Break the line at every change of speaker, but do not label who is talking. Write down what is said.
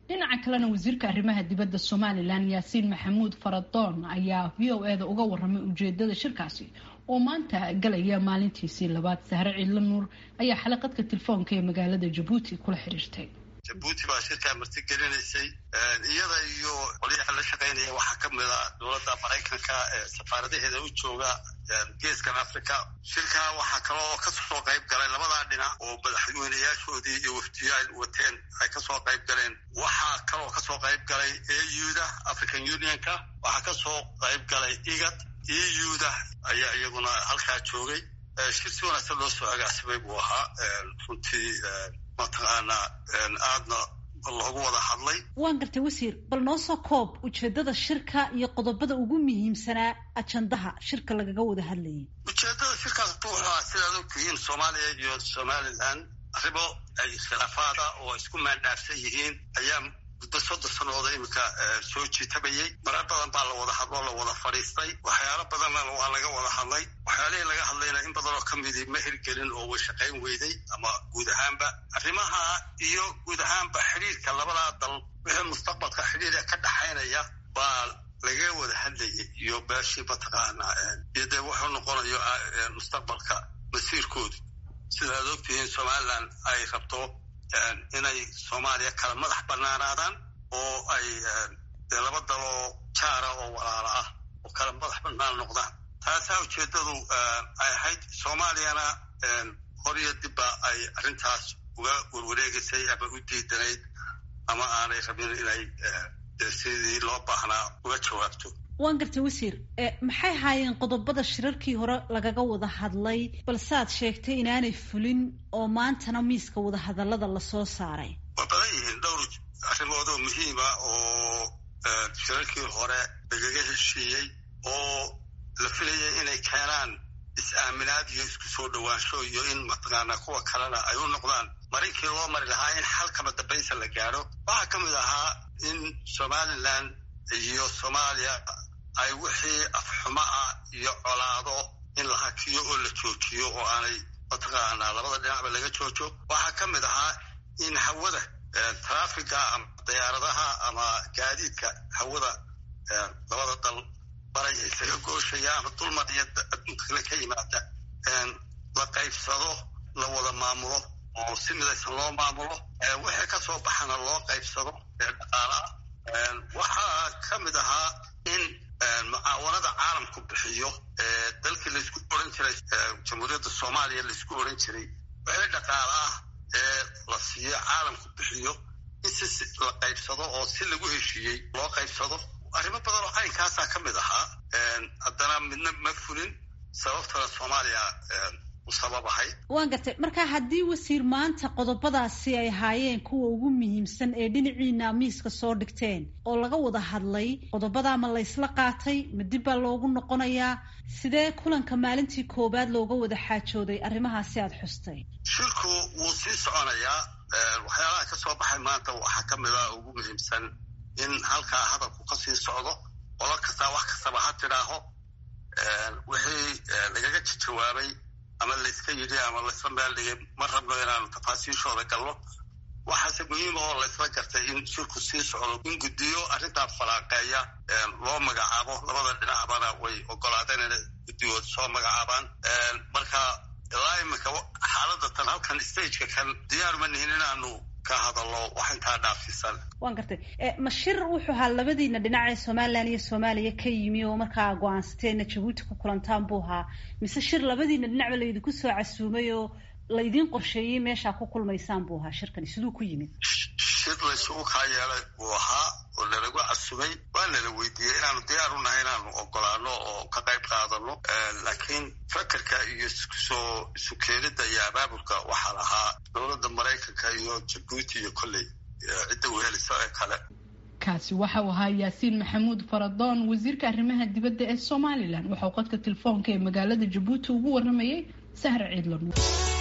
dhinaca kalena wasiirka arrimaha dibadda somalilan yaasiin maxamuud faradoon ayaa v o e da uga waramay ujeedada shirkaasi oo maanta galaya maalintiisii labaad sahre ciidla nuur ayaa xalaqadka telefoonka ee magaalada jabuuti kula xiriirtay
jabuuti baa shirkaa martigelinaysay iyada iyo qolyaha la shaqaynaya waxaa ka mid a dowladda maraykanka ee safaaradaheeda u jooga geeskan africa shirkaa waxaa kaloo kasoo qayb galay labadaa dhinac oo madaxweynayaashoodii iyo wafdiyaal wateen ay kasoo qayb galeen waxaa kaloo kasoo qayb galay euda african unionka waxaa kasoo qayb galay igad euda ayaa iyaguna halkaa joogay shir si wanaagsan loo soo agaasimay buu ahaa runtii mataqaana aadna loogu wada hadlay
waan gartay wasiir bal noo soo koob ujeedada shirka iyo qodobada ugu muhiimsanaa ajandaha shirka lagaga wada hadlayay
ujeedada shirkaas wuxua sidaad ogtihiin soomaaliya iyo somalilan arrimo ay khilaafaada oo isku maandhaafsan yihiin ayaa muddo soddon sanooda iminka soo jiitabayay marar badan baa la wada hadloo la wada fadhiistay waxyaalo badanna waa laga wada hadlay waxyaalihii laga hadlayna in badanoo ka midii ma hirgelin oo way shaqayn weyday ama guud ahaanba arrimaha iyo guud ahaanba xidhiirka labadaa dal wixii mustaqbalka xidhiirka ka dhaxaynaya baa laga wada hadlayay iyo beeshii mataqaana iyo dee wuxuu noqonayo mustaqbalka masiirkoodu sidaad ogtihiin somalilan ay rabto inay soomaaliya kala madax banaanaadaan oo ay dee laba daloo jaara oo walaala ah oo kala madax banaan noqdaan taasaa ujeeddadu ay ahayd soomaaliyana horiyo dibba ay arrintaas uga warwareegaysay ama u diidanayd ama aanay rabin inay sidii loo baahnaa uga jawaabto
waan gartay wasiir maxay haayeen qodobada shirarkii hore lagaga wada hadlay balsead sheegtay inaanay fulin oo maantana miiska wadahadallada lasoo saaray
waa badan yihiin dhowr arrimoodoo muhiima oo shirarkii hore lagaga heshiiyey oo la filayay inay keenaan is-aaminaad iyo isku soo dhowaansho iyo in mataqaana kuwa kalena ay u noqdaan marinkii loo mari lahaa in xalkama dambaysa la gaadho waxaa ka mid ahaa in somalilan iyo soomaaliya ay wixii afxumo ah iyo colaado in la hakiyo oo la joojiyo oo aanay mataqaanaa labada dhinacba laga joojo waxaa ka mid ahaa in hawada traafiga ama diyaaradaha ama gaadiidka hawada labada dal baray isaga gooshaya ama dulmar iyo adduunka kale ka yimaada la qaybsado la wada maamulo oo si midaysan loo maamulo wixii ka soo baxana loo qaybsado ee dhaqaalaha waxaa ka mid ahaa in mucaawanada caalamku bixiyo dalkii laysku oran jiray jamhuuriyadda soomaaliya laysku oran jiray wixii dhaqaal ah ee la siiyo caalamku bixiyo in si la qaybsado oo si lagu heshiiyey loo qaybsado arrimo badan oo caynkaasaa ka mid ahaa haddana midna ma fulin sababtana soomaaliya
waan gartay marka haddii wasiir maanta qodobadaasi ay ahaayeen kuwa ugu muhiimsan ee dhinaciina miiska soo dhigteen oo laga wada hadlay qodobadaa ma laysla qaatay ma dib baa loogu noqonayaa sidee kulanka maalintii koowaad looga wada xaajooday arrimahaasi aada xustay
shirku wuu sii soconayaa waxyaalaha ka soo baxay maanta waxaa ka mid a ugu muhiimsan in halkaa hadalku ka sii socdo qolo kastaa wax kastaba ha tidhaaho wixii lagaga jawaabay ama layska yidhi ama laysla meeldhigay ma rabno inaanu tafaasiishooda galno waxaase muhiima oo laysla gartay in shirku sii socdo in guddiyo arrintaa falaaqeeya loo magacaabo labada dhinacbana way ogolaadeen inay guddigood soo magacaabaan marka ilaa iminka xaaladda tan halkan stageka kan diyaar ma nihin inaanu ka hadallo wax intaa dhaafsiisan
waan gartay ma shir wuxuu ahaa labadiina dhinac ee somalilan iyo soomaaliya ka yimi oo markaa go-aansateena jabuuti ku kulantaan buu ahaa mise shir labadiina dhinacba laydinku soo casuumay oo laydiin qorsheeyey meeshaa ku kulmaysaan buu ahaa shirkani siduu ku yimid
shir laysugu kaa yeelay buu ahaa oo nalagu casumay waa nala weydiiyey inaanu diyaar u nahay inaanu ogolaano oo ka qayb qaadano laakiin fakerka iyo iskusoo isu keenida iyo abaabulka waxaa lahaa dowladda maraykanka iyo jabuuti iyo kolley cidda wehelisa ee kale
kaasi waxa uu ahaa yaasiin maxamuud faradoon wasiirka arrimaha dibadda ee somalilan waxauu qodka telefoonka ee magaalada jabuuti ugu waramayay sahra ciidlan